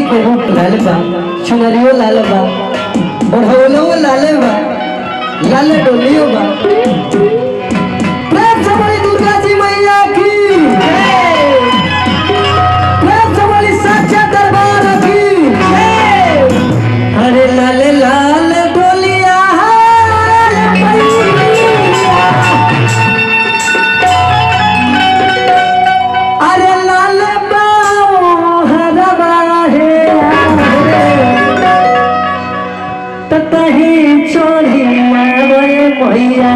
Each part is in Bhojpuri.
के रूप लाल बा चुनरियो लाल बा बढ़ौलो लाले बा लाल डोलियो बा प्रेम से बोली दुर्गा जी मैया की प्रेम से बोली सच्चा दरबार की अरे लाल लाल डोलिया अरे लाल बाओ हरबा हे ततही चोरी मारे मैया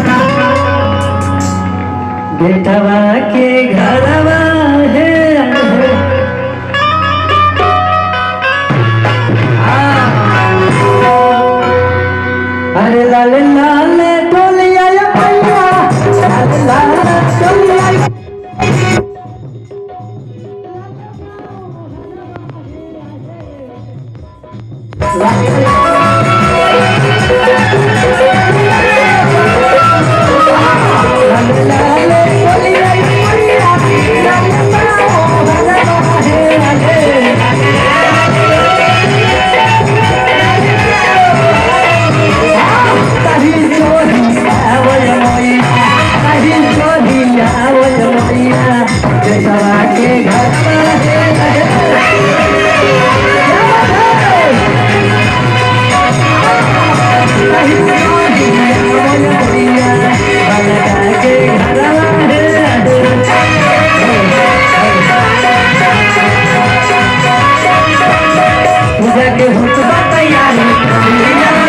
बेटवा के घरवा हे अरे लाल लाल डोलिया ये मैया लाल लाल डोलिया ये के घर पूजा के हुतबा तैयारी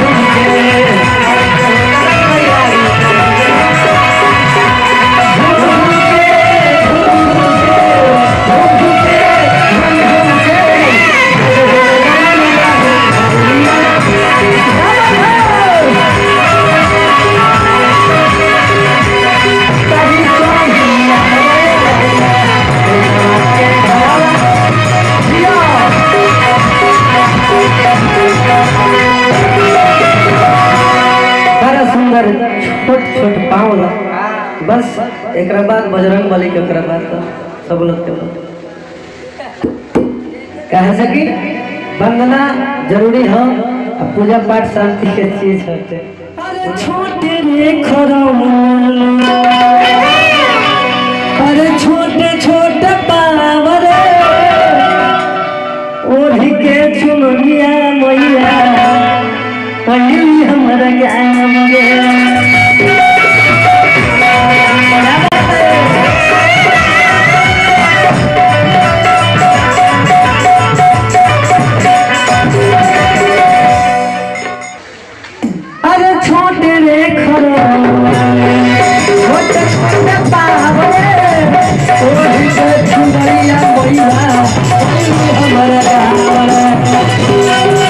बड़ा सुंदर छोट छोट पाँव ला बस एक बाद बजरंग बली के ओकरा बाद तो सब लोग के कहे से कि वंदना जरूरी हो और पूजा पाठ शांति के चीज होते अरे छोटे रे खरौन अरे छोटे छोटे पावर ओढ़ी के चुनरिया मैया पहली हमारा गाम गे अरे छोटे रे खरो छोटे छोटे पावरे ओढ़ी के चुनरिया मैया पहली हमारा गाम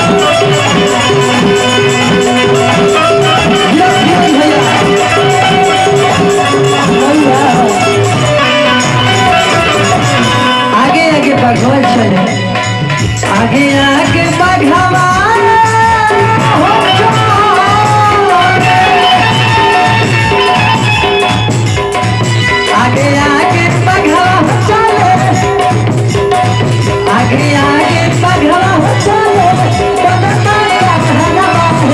आगे आगे भगवान चले आगे आगे भगवान हो चले। आगे आगे भगवान चले आगे आगे भगवान चले बनता है भगवान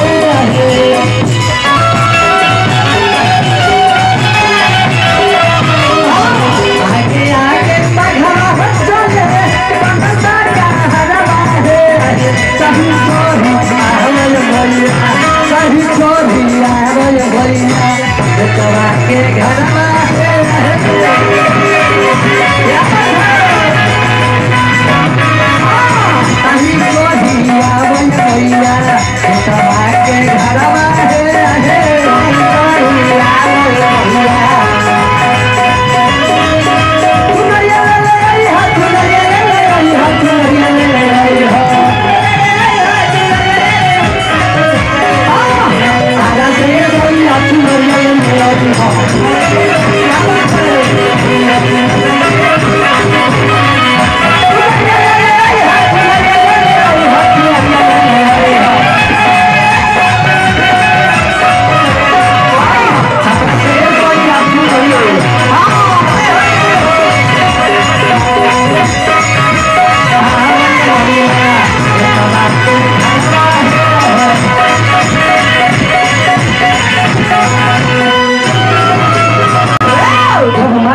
है आगे आगे बढ़ा चले बनता का हरवा है सही छोरी आवल भैया सही छोरी आवल भैया बेटवा के घरवा है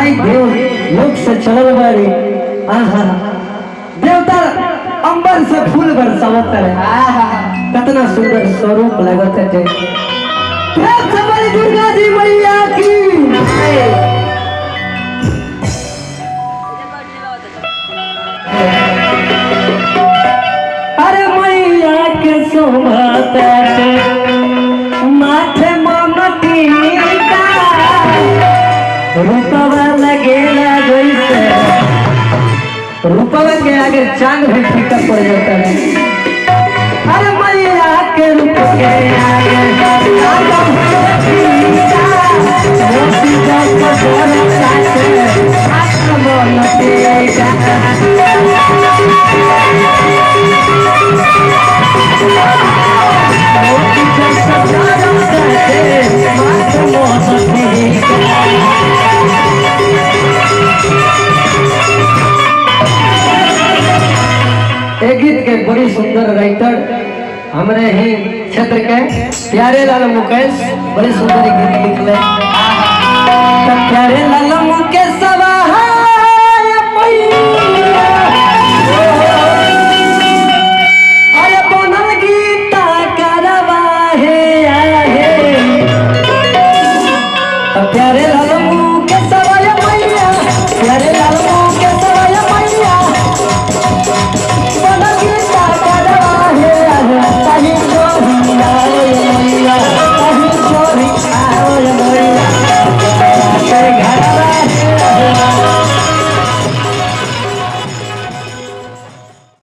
माई देव लोक से चलल बारी आहा देवता अंबर से फूल बरसावत रहे कितना सुंदर स्वरूप लगत है हे सबरी दुर्गा जी मैया की अरे मैया के शोभाता माथे ममती रूपवा लगेला जैसे रूपवा के आगे चांद भी फीका पड़ जाता है अरे मैया के रूप के आगे चांद भी फीका, मोती जब बरसा से आत्मनती आएगा। मोती जब बरसा से आत्मनती एक गीत के बड़ी सुंदर राइटर हमारे ही क्षेत्र के प्यारे लाल मुकेश बड़ी सुंदर गीत लिखले त प्यारे लाल मुकेश